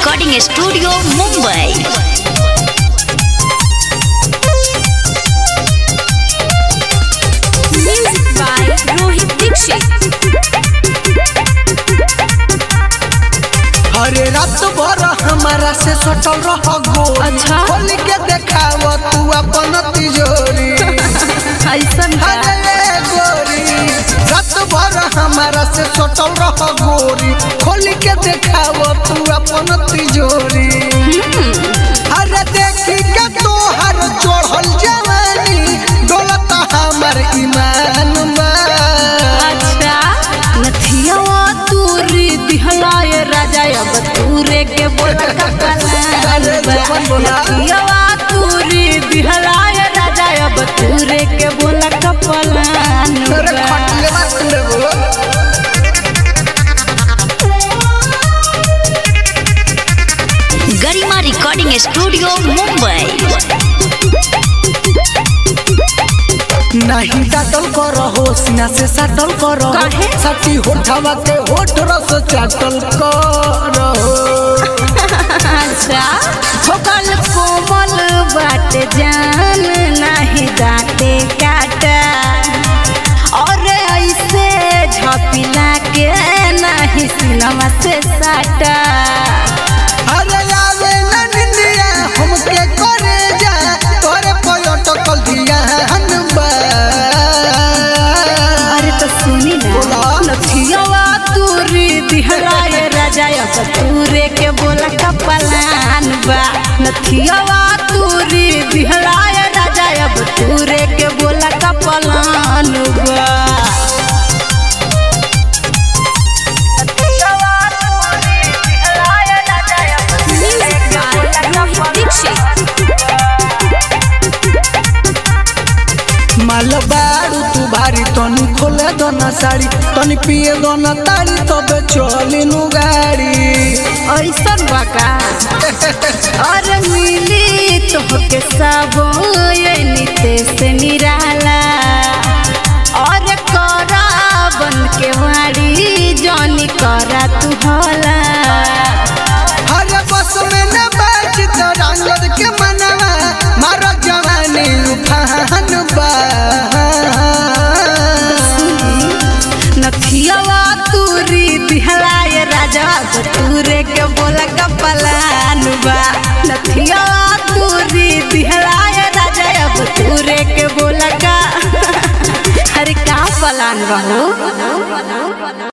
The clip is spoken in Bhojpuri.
Recording studio Mumbai Music by Rohit Dixit. अरे रात भर हमारा से सटल रह गोरी अच्छा। खोल के देखाव तू अपन तिजोरी ऐसन का अरे गोरी रात भर हमारा से सटल रह गोरी खोल के देखाव तू अपन तिजोरी अरे देखी के तोहर चढ़ल जवानी दौलत हमर ईमान बा अच्छा नथियावा तूरी दिहलाए राजा अब तूरे के बोला अरे जवन बोला। नथियावा तूरी दिहलाए राजा अब तूरे के बोला कपलान अरे खटले बात लेबो गरिमा रिकॉर्डिंग स्टूडियो मुंबई नहीं डाटल कर हो सीना से सटल कर काहे? सटी होठवा के होठ रस चाटल कर अच्छा होकल कोमल बाट जान नहीं दाते काटा और ऐसे झपिला के नहीं सिनवा से साटा अरे आवे न निंदिया हमके करे जा तोरे पलटकल दिया हनबा अरे तो सुनी ना बोला। नथियावा तूरी दिहलाए राजा अब तूरे के बोला कपलान बा नथियावा तूरी दिहलाए राजा अब तूरे के बोला कपलान बा Music by Rohit Dixit. माल बारू तू भारी तनी खोले दोना साड़ी तनी पिए दोना ताड़ी तबे चली नु गाड़ी ऐसन बका और मिली तोहके सब ये नीते से निराला और करा बन के वाड़ी जॉनी करा तू होला हर बस में न बैठ तो रंगत के मनवा मारो जवानी उफान बा नथियावा तूरी दिहलाए राजा तो तूरे के बोला कपलान बा नथियावा तूरी दिहलाए राजा अब तूरे के बोला का अरे का पलान बा हो